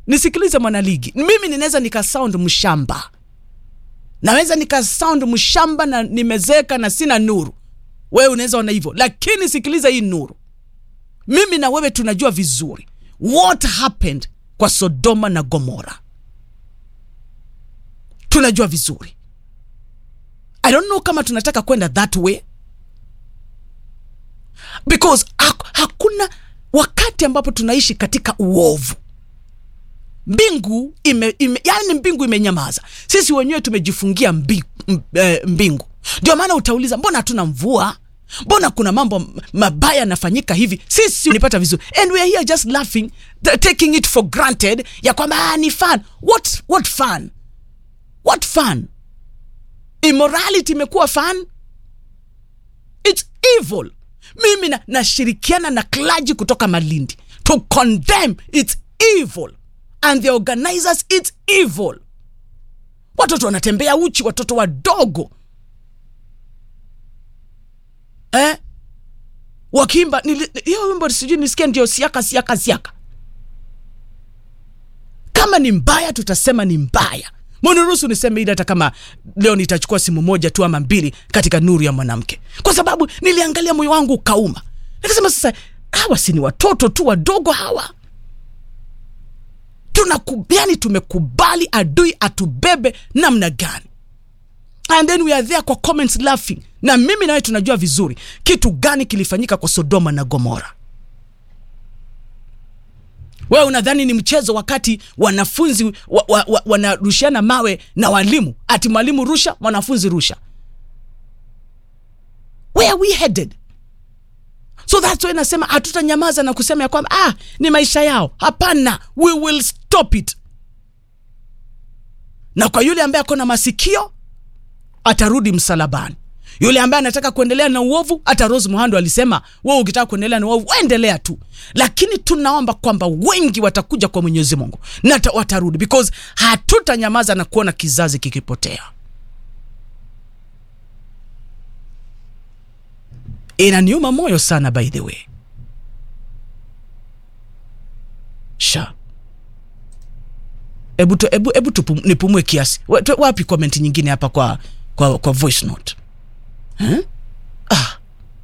nisikilize mwanaligi mimi ninaweza nikasound mshamba naweza nikasound mshamba na nimezeka na sina nuru wewe unaweza ona hivyo lakini sikiliza hii nuru mimi na wewe tunajua vizuri what happened kwa sodoma na gomora tunajua vizuri i don't know kama tunataka kwenda that way because hak- hakuna wakati ambapo tunaishi katika uovu mbingu ime, ime, yani mbingu imenyamaza sisi wenyewe tumejifungia mbi, m, eh, mbingu ndio maana utauliza mbona hatuna mvua mbona kuna mambo m- mabaya yanafanyika hivi sisi unipata vizuri and we are here just laughing t- taking it for granted ya kwamba ah, ni fun what, what fun what fun immorality imekuwa fun its evil mimi na- nashirikiana na klaji kutoka malindi to condemn its evil and the organizers its evil watoto wanatembea uchi watoto wadogo eh? wakiimba nili- hiyo wimbo sijui nisikia ndio siaka siaka siaka kama ni mbaya tutasema ni mbaya mniruhusu niseme ili hata kama leo nitachukua simu moja tu ama mbili katika nuru ya mwanamke kwa sababu niliangalia moyo wangu ukauma nikasema sasa hawa si ni watoto tu wadogo hawa tunakubali tumekubali adui atubebe namna gani and then we are there kwa comments laughing na mimi nawe tunajua vizuri kitu gani kilifanyika kwa sodoma na gomora wewe unadhani ni mchezo wakati wanafunzi wa, wa, wa, wanarushiana mawe na walimu ati mwalimu rusha mwanafunzi rusha where are we headed so that's why nasema hatutanyamaza na kusema ya kwamba ah, ni maisha yao hapana we will stop it na kwa yule ambaye ako na masikio atarudi msalabani yule ambaye anataka kuendelea na uovu hata rose muhando alisema wewe ukitaka kuendelea na uovu endelea tu lakini tunaomba kwamba wengi watakuja kwa mwenyezi mungu na ta- watarudi because hatutanyamaza na kuona kizazi kikipotea inaniuma moyo sana by the way sha hebu tu- hebu hebu tupum- nipumue kiasi Wa- tu- wapi comment nyingine hapa kwa kwa, kwa voice note huh? ah.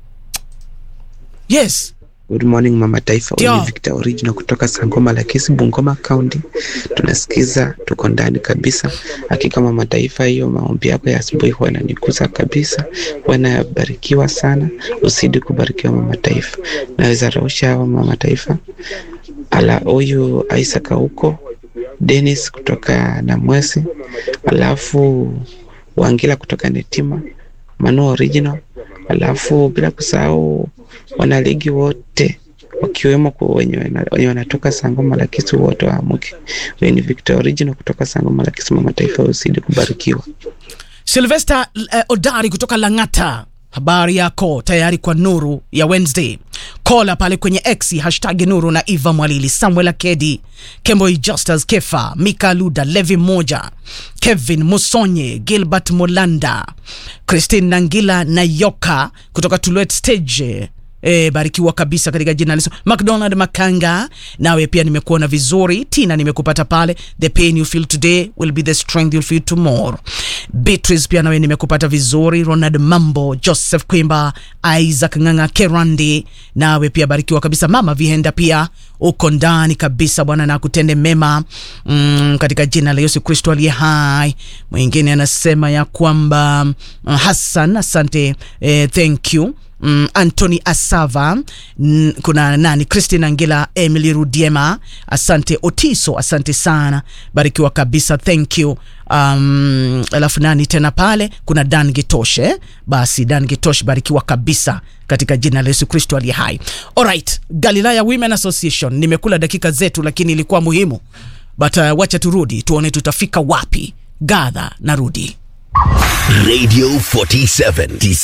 yes Good morning mama taifa, Ndio. Oli Victor Original kutoka Sangoma la Kisi, Bungoma County. Tunasikiza, tuko ndani kabisa. Hakika mama taifa, hiyo maombi yako ya asubuhi huwa inanigusa kabisa, huwa inabarikiwa sana. Usidi kubarikiwa mama taifa. Naweza rausha hawa mama taifa, ala huyu Isaac huko Dennis kutoka Namwesi, alafu Wangila kutoka Netima, Manu Original, alafu bila kusahau wanaligi wote wakiwemo kwa wenye wana- wenye wanatoka Sangoma la Kisu wote waamuke. Wewe ni Victor Original kutoka Sangoma la Kisu, mama taifa, usidi kubarikiwa. Sylvester uh, Odari kutoka Lang'ata, habari yako tayari kwa nuru ya Wednesday? Kola pale kwenye X hashtag nuru na Eva Mwalili, Samuel Akedi, Kemboi Justus Kefa, Mika Luda, Levi Moja, Kevin Musonye, Gilbert Molanda, Christine Nangila na Yoka kutoka Tulwet Stage E, barikiwa kabisa katika jina la Yesu. McDonald Makanga, nawe pia nimekuona vizuri. Tina, nimekupata pale. The pain you feel today will be the strength you'll feel tomorrow. Beatrice, pia nawe nimekupata vizuri. Ronald Mambo, Joseph Kwimba, Isaac Ng'ang'a Kerandi, nawe pia barikiwa kabisa. Mama Vihenda pia uko ndani kabisa, Bwana na akutende mema mm, katika jina la Yesu Kristo aliye hai. Mwingine anasema ya kwamba mm, Hassan, asante eh, thank you mm, Anthony Asava mm, kuna nani Christine Angela Emily Rudiema asante Otiso asante sana barikiwa kabisa thank you um, alafu nani tena pale kuna Dan Gitoshe basi Dan Gitoshe barikiwa kabisa katika jina la Yesu Kristo aliye hai alright Galilaya Women Association nimekula dakika zetu lakini ilikuwa muhimu but uh, wacha turudi tuone tutafika wapi gadha narudi Radio 47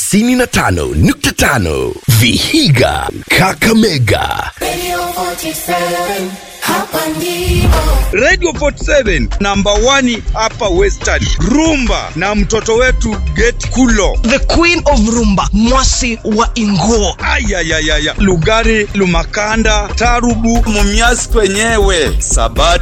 95.5 Vihiga Kakamega Radio 47, hapa ndipo. Radio 47 namba 1 hapa Western. Rumba na mtoto wetu Get Kulo. the queen of rumba mwasi wa inguo Ayayayaya. Lugari, Lumakanda, Tarubu, mumiasi kwenyewe sabati